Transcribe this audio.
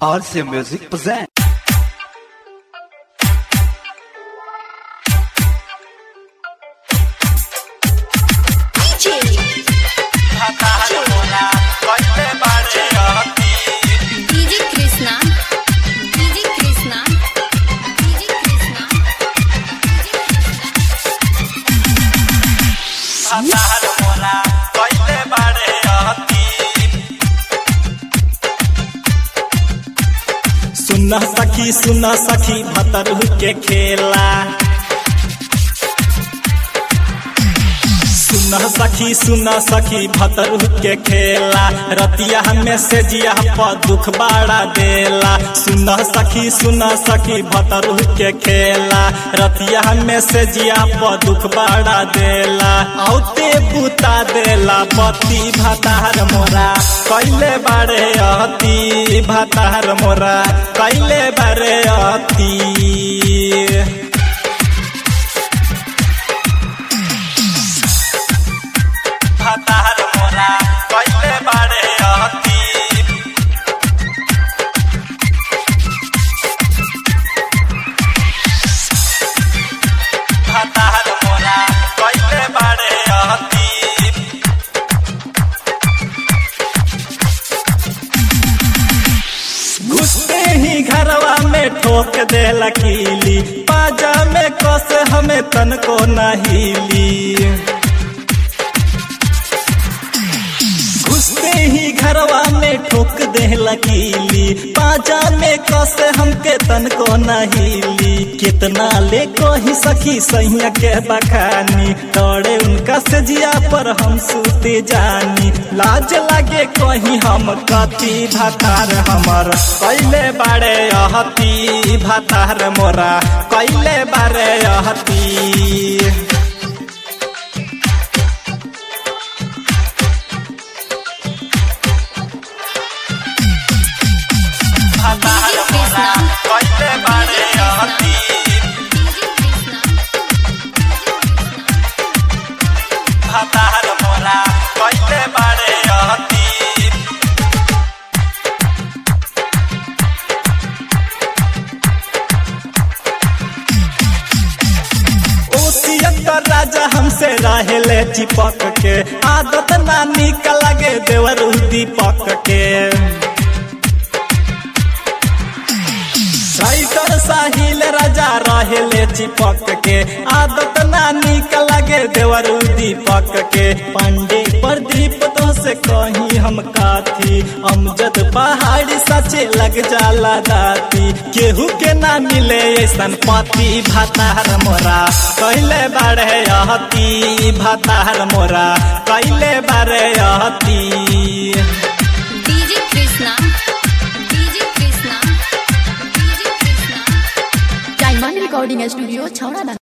RC Music present. DJ Krishna DJ Krishna DJ Krishna सुना सखी सुना सखी भतरू के खेला सुना सखी सुना सखी भतरू के खेला रतिया हमें से जिया पर दुख बाड़ा देला सुना सखी सुना सखी भतरू के खेला रतिया हमें से जिया पर दुख बाड़ा देला औते बुता देला पति भतार मोरा कैले बारे अति भतार मोरा कैले बारे अति भतार मोरा कैले बारे अति भतार मोरा कैले बारे अति घुसते ही घरवा में ठोक दे लकीली पाजा में कस हमें तन को नहीली घुसते ही घरवा में ठोक दे लकीली पाजा में कस हमके तन को नहीली कितना ले कही सखी सैया के बखानी तोड़े उनका सजिया पर हम सूते जानी लाज लागे कहीं हम कति भातार हमर कैले बारे अहती भातार मोरा कैले बारे अहती भतार मोरा कैले बारे अहती DJ Krishna भतार मोरा कैले बारे अहती ओसियत राजा हमसे रहेले चिपक के आदत नानी का लगे देवर दीपक के राइटर साहिल राजा रहेले चिपक के आदत नानी का लगे देवर दीपक के पांडे प्रदीप तो से कहीं हम काथी अमजद पहाड़ी सचे लग जाला दाती केहू के ना मिले ऐसन पति भातार मोरा कैले बारे अहती भातार मोरा कैले बारे अहती DJ Krishna DJ Krishna DJ Krishna diamond recording studio छौड़ा